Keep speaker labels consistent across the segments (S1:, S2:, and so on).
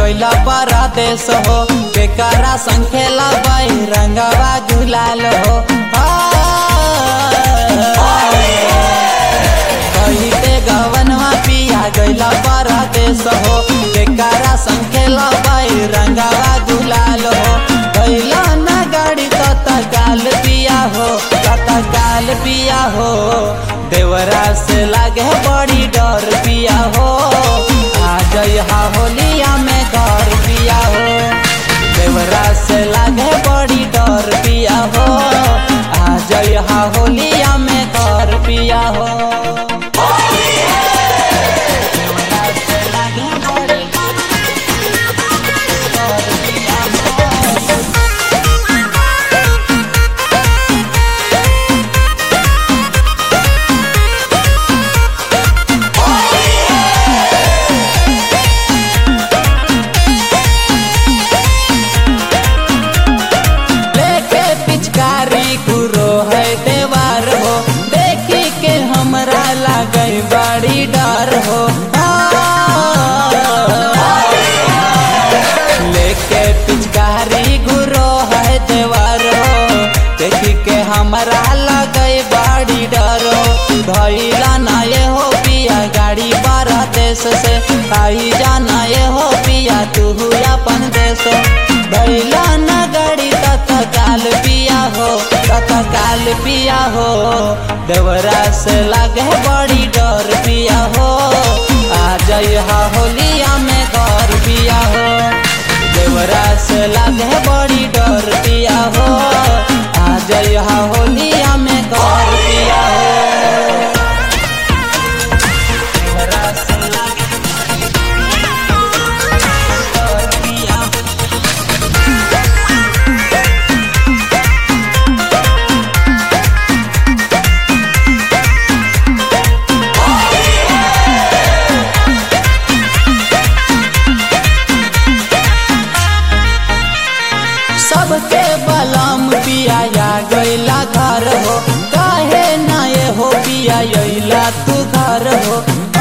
S1: गइला परदेश हो बेकारा संखेला बाई रंगवा गुलाल हो कहिते गवनवा पिया गइला परदेश हो बेकारा संखेला बाई रंगवा गुलाल हो गइला ना गाड़ी तत काल पिया हो तत काल पिया हो देवरा से लागे बड़ी डर पिया हो आ जइहा होलिया में घर पिया हो देवरा से लागे बड़ी डर पिया हो आ जइहा होलिया में घर पिया हो देवरा से लागे बड़ी डर पिया हो। लेके पिचकारी गुरो है देवार हो देखी के हमरा लागे बड़ी डर हो लेके पिचकारी गुरो है देवार हो देखी के हमरा लगे बड़ी डर हो धैला ना ये हो पिया गाड़ी बारह देश से आई जाना ये हो पिया तू अपन देश धैला ना गाड़ी तत काल पिया हो तत काल पिया हो देवरा से लागे बड़ी डर पिया हो आ जइहा होलिया में घर पिया हो देवरा से लागे बड़ी डर पिया हो आ जइहा होलिया में घर पिया हो देवरा से लागे डर पिया हो सबके बलम पिया गैला घर हो काहे ना ये हो पिया अइला तू घर हो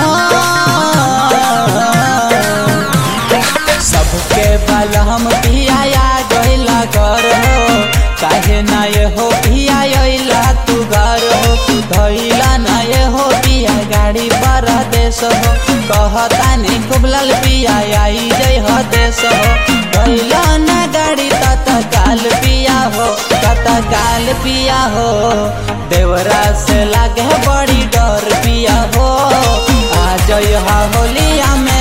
S1: सबके बलम पिया गैला घर हो काहे ना ये हो पिया अइला तू घर हो धैला ना ये हो पिया गाड़ी पर देश हो कहता नहीं खूब लाल पिया आई जय हो देश हो धैला ना गाड़ी तत काल पिया हो तत काल पिया हो देवरा से लागे बड़ी डर पिया हो आ जय होलिया में